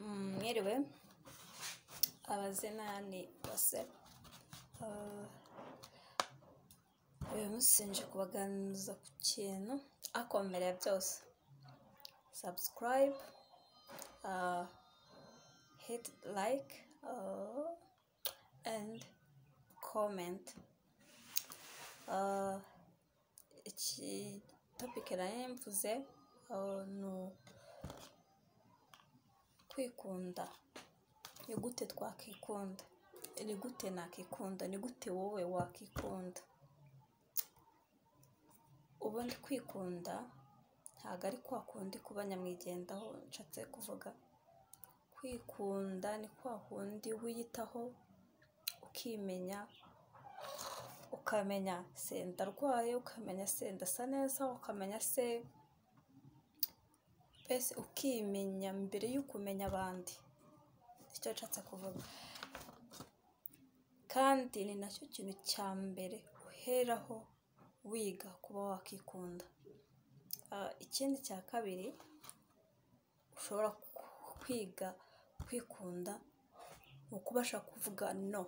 mwiriwe abaze nani bose Ah, uyu munsi nje kubaganiriza ku kintu ariko mbere ya byose subscribe ah, hit like ah, and comment Ah, iki topic nari mvuze ah, ni u- kwikunda ni gute twakikunda ni gute nakikunda ni gute wowe wakikunda ubundi kwikunda ntabwo ari kwa kundi kuba nyamwigendaho nshatse kuvuga kwikunda ni kwa kundi wiyitaho ukimenya ukamenya se ndarwaye ukamenya se ndasa neza ukamenya se mbese ukimenya mbere y'ukumenya abandi icyo nshatse kuvuga kandi ni nacyo kintu cya mbere uheraho wiga kuba wakikunda Ah, ikindi cya kabiri ushobora ku- kwiga kwikunda ni ukubasha kuvuga no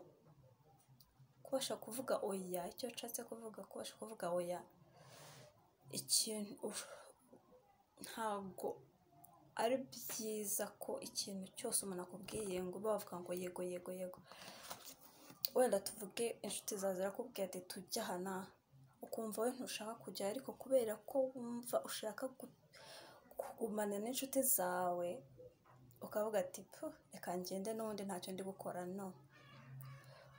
kubasha kuvuga oya icyo nshatse kuvuga kubasha kuvuga oya ikintu ush- ntabwo ari byiza ko ikintu cyose umuntu akubwiye ngo ube wavuga ngo yego yego yego wenda tuvuge inshuti zawe zirakubwira ati tujya aha n'aha ukumva we ntushaka kujya ariko kubera ko wumva ushaka gu- kugumana n'inshuti zawe ukavuga ati "Puh, reka ngende n'ubundi ntacyo ndi gukora no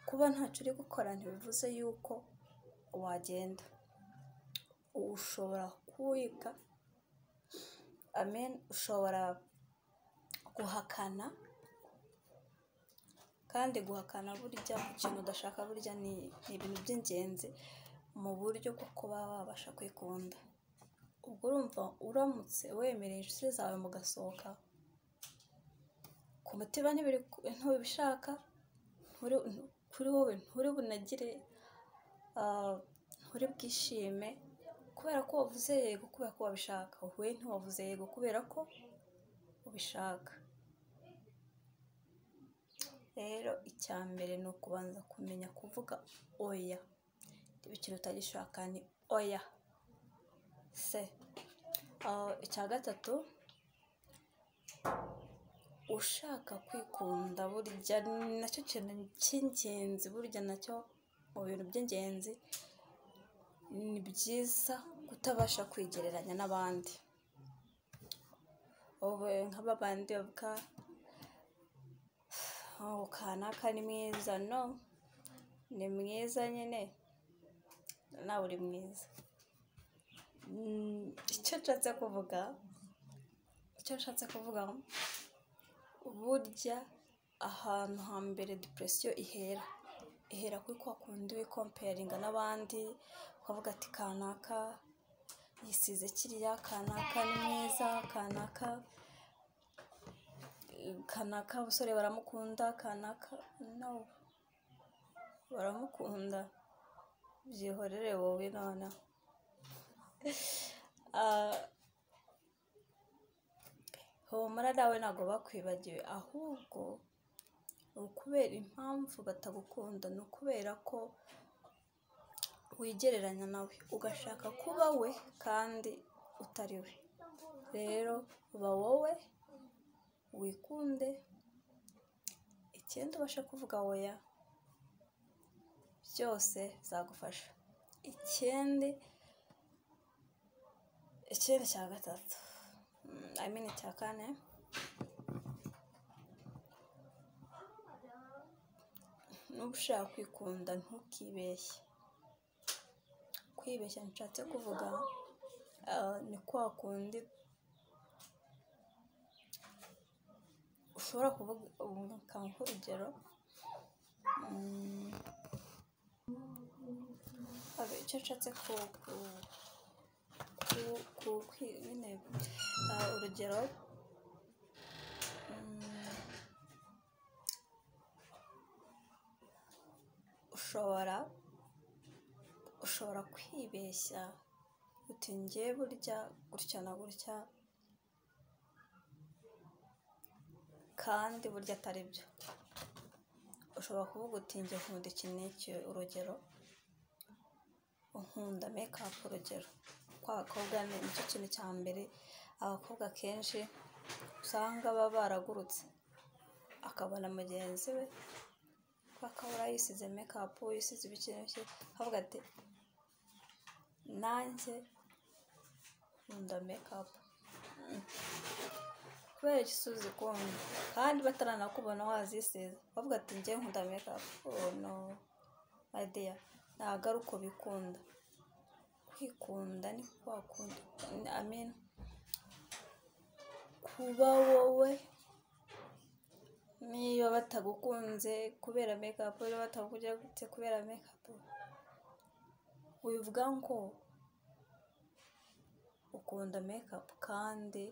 kuba ntacyo uri gukora ntibivuze yuko wagenda ushobora kwiga amen ushobora guhakana kandi guhakana burya ku kintu udashaka burya ni ni ibintu by'ingenzi mu buryo bwo kuba wabasha kwikunda ubwo urumva uramutse wemereye inshuti zawe mugasohoka ku mutima ntibiri ntubishaka nturi- kuri wowe nturi bunagire ah, nturi bwishime kubera ko wavuze yego kubera ko wabishaka we ntiwavuze yego kubera ko ubishaka rero icya mbere ni ukubanza kumenya kuvuga oya niba ikintu utagishaka ni oya se Ah, icya gatatu ushaka kwikunda burya ni nacyo kintu cy'ingenzi burya nacyo mu bintu by'ingenzi ni byiza kutabasha kwigereranya n'abandi wowe nk'aba bandi bavuga "Oh, kanaka ni mwiza no ni mwiza nyine nawe uri mwiza Mm, icyo nshatse kuvuga icyo nshatse kuvuga burya ahantu hambere depression ihera ihera kuri kwa kundi wikomperinga n'abandi ukavuga ati kanaka yisize kiriya kanaka ni mwiza kanaka kanaka abasore baramukunda kanaka no baramukunda byihorere wowe noneho Ah, humura nawe ntabwo bakwibagiwe ahubwo ni ukubera impamvu batagukunda ni ukubera ko wigereranya nawe ugashaka kuba we kandi utari we rero ba wowe wikunde ikindi ubashe kuvuga oya byose zagufasha ikindi ikindi cya gatatu mm, I mean icya kane nuba ushaka kwikunda ntukibeshye kwibeshya nshatse kuvuga ah, ni kwa kundi ushobora kuvuga ukanguha urugero mm, abe- icyo nshatse ku- ku- ku- ku- kwi- nyine ah, urugero mm, ushobora ushobora kwibeshya uti njye burya gutya na gutya kandi burya atari byo ushobora kuvuga uti njye nkunda iki n'iki urugero nkunda mekapu urugero ko abakobwa nicyo kintu cya mbere abakobwa akenshi usanga baba baragurutse akabona mugenzi we ko akabura yisize mekapu yisize ibiki akavuga ati nanjye nkunda mekapu kubera iki uzikunda kandi bataranakubona wazisize bavuga ati njye nkunda mekapu no madeya ntabwo ari uko bikunda kwikunda ni kwa kundi amena kuba wowe niba batagukunze kubera mekapu niba batagukunze kubera mekapu wivuga ngo ukunda mekapu kandi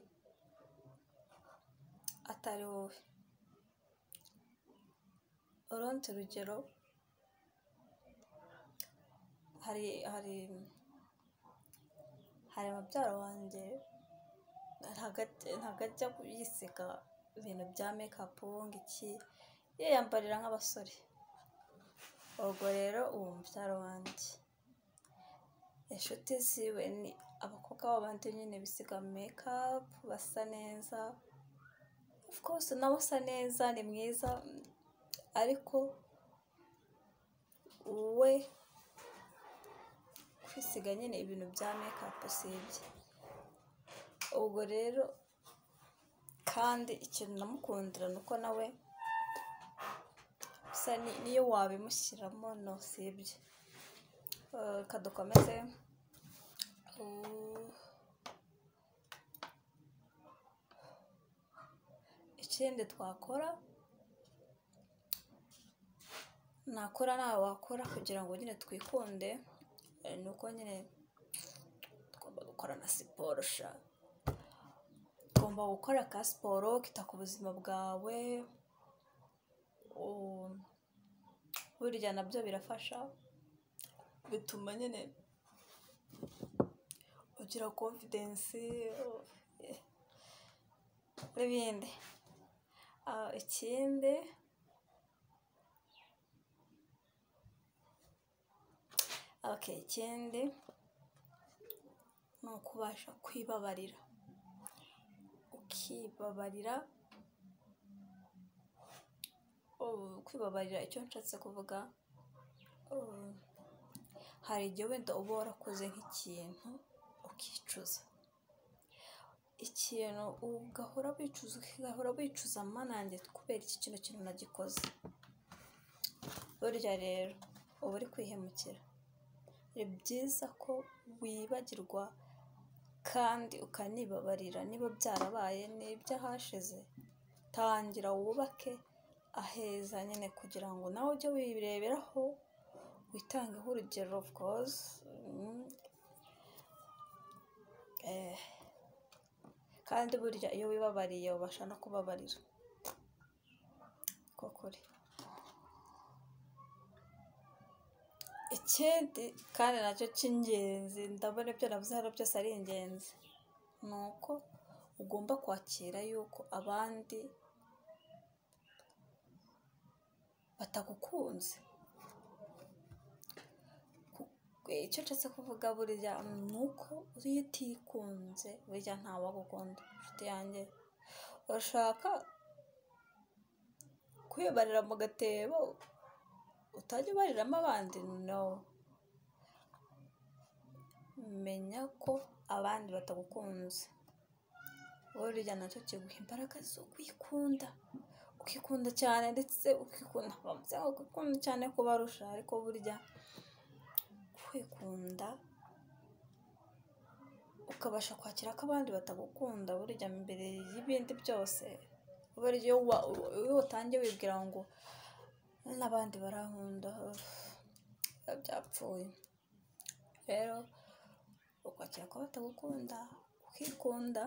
atari wowe urundi rugero hari hari hari mubyara wanjye ntabwo ajya yisiga ibintu bya mekapu ngo iki yiyambarira nk'abasore ubwo rero uwo mubyara wanjye inshuti ziwe ni abakobwa b'abandi nyine bisiga mekapu basa neza rwose nawe usa neza ni mwiza ariko we kwisiga nyine ibintu bya mekapu si ibye ubwo rero kandi ikintu namukundira ni uko nawe usa n'iyo wabimushyiramo no si ibye reka dukomeze ikindi twakora nakora nawe wakora kugira ngo nyine twikunde ni uko nyine tugomba gukora na siporo sha ugomba gukora ka siporo ukita ku buzima bwawe burya nabyo birafasha bituma nyine ugira konfidensi n'ibindi ikindi oke ikindi ni ukubasha kwibabarira ukibabarira kwibabarira icyo nshatse kuvuga hari igihe wenda uba warakoze nk'ikintu ukicuza ikintu ugahora wicuza ugahora wicuza nanjye kubera iki kino kintu nagikoze burya rero uba uri kwihemukira ni byiza ko wibagirwa kandi ukanibabarira niba byarabaye n'iby'ahashize tangira wubake aheza nyine kugira ngo nawe ujye wireberaho witangeho urugero of course kandi burya iyo wibabariye ubasha no kubabarira kuri ikindi kandi nacyo cy'ingenzi ndabona ibyo navuze hano byose ari ingenzi ni uko ugomba kwakira yuko abandi batagukunze icyo nshatse kuvuga burya ni uko iyo utikunze burya ntawagukunda inshuti yanjye urashaka kwibarira mu gatebo utajya ubariramo abandi no menya ko abandi batagukunze burya nacyo kiguha imbaraga zo kwikunda ukikunda cyane ndetse ukikunda ukikunda cyane kubarusha ariko burya kwikunda ukabasha kwakira ko abandi batagukunda burya mbere y'ibindi byose burya iyo utangiye wibwira ngo n'abandi barankunda byapfuye rero ukwakira ko batagukunda ukikunda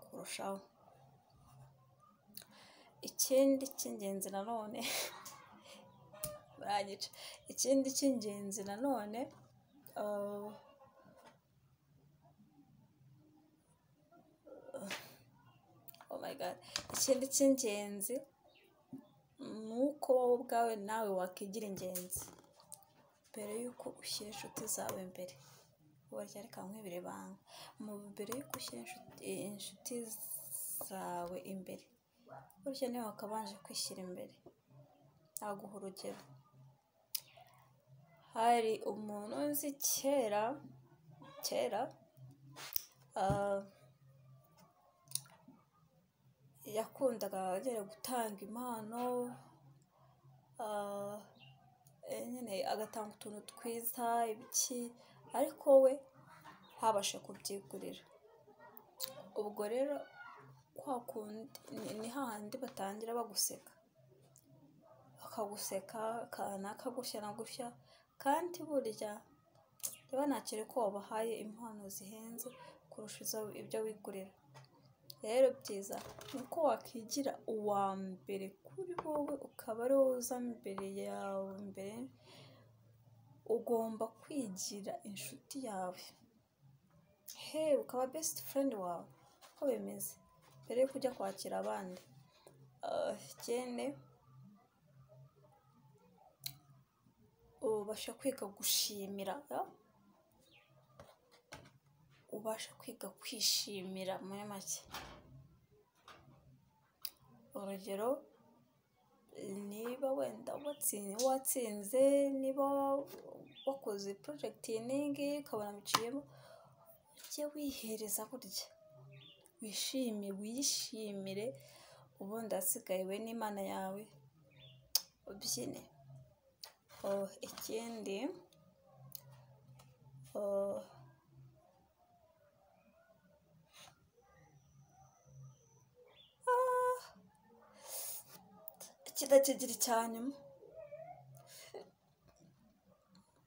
kurushaho ikindi cy'ingenzi nanone barangica ikindi cy'ingenzi nanone my god ikindi cy'ingenzi ni uko wowe ubwawe nawe wakigira ingenzi mbere y'uko ushyira inshuti zawe imbere burya reka nkwibire ibanga mbere y'uko ushyira inshuti- inshuti zawe imbere burya niwe wakabanje kwishyira imbere naguha urugero hari umuntu nzi kera kera ah, yakundaga nyine gutanga impano ah, eh, nyine agatanga utuntu twiza ibiki ariko we habasha kubyigurira ubwo rero kwa kundi ni- ni hahandi batangira baguseka akaguseka kanaka gutya na gutya kandi burya niba ntakiri ko wabahaye impano zihenze kurusha izo- ibyo wigurira rero byiza ni uko wakigira uwa mbere kuri wowe ukaba ari wowe uza mbere yawe mbere ugomba kwigira inshuti yawe he ukaba besiti furendi wawe uko bimeze mbere yo kujya kwakira abandi Ah, ikindi ubasha kwiga gushimira ah? ubasha kwiga kwishimira muri make urugero niba wenda watsinze watsinze niba wakoze porojegitiningi ukabona biciyemo ujye wihereza burya wishime wiyishimire ubundi ahasigaye we n'imana yawe ubyine Oh, ikindi oh, iki ndakigira icya nyuma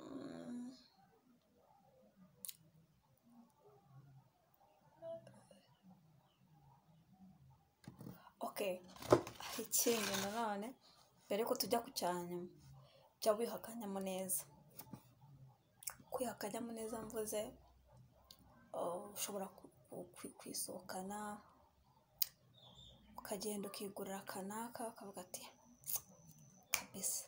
Mm, okay ikindi nanone mbere yuko tujya ku cya nyuma jya wiha akanyamuneza kwiha akanyamuneza mvuze oh, ushobora ku- ku- ku- kwisohokana ukagenda ukigurira akanaka ukavuga ati kabisa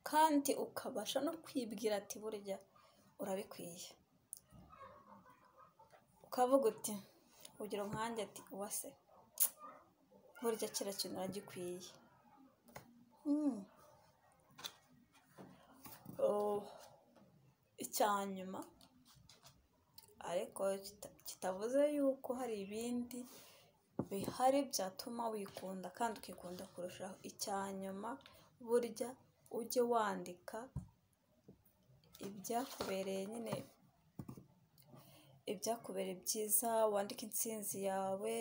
kandi ukabasha no kwibwira ati burya urabikwiye ukavuga uti urugero nkanjye ati uwase burya kiriya kintu uragikwiye Mm. Oh, icya nyuma ariko kita- kitavuze yuko hari ibindi bihari byatuma wikunda kandi ukikunda kurushaho icya nyuma burya ujye wandika ibyakubereye nyine ibyakubereye byiza wandike intsinzi yawe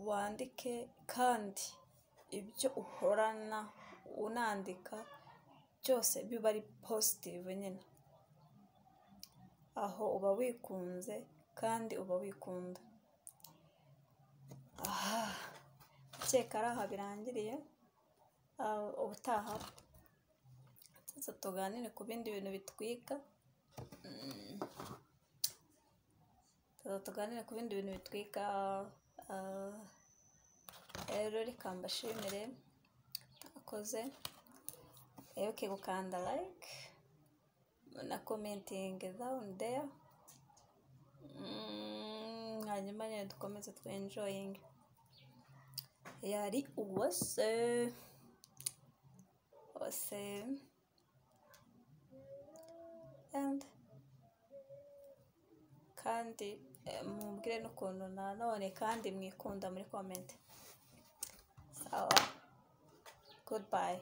wandike kandi ibyo uhorana unandika byose biba ari positivu nyine aho uba wikunze kandi uba wikunda keka ari aha birangiriye Ah, ubutaha tuza tuganire ku bindi bintu bitwika tuza tuganire ku bindi bintu bitwika ah, rero reka mbashimire akoze wibuke gukanda like na commenting down there Mm, hanyuma nyine dukomeze twenjoyinge yari uwase uwase and kandi eh, mumbwire n'ukuntu nanone kandi mwikunda muri comment sawa goodbye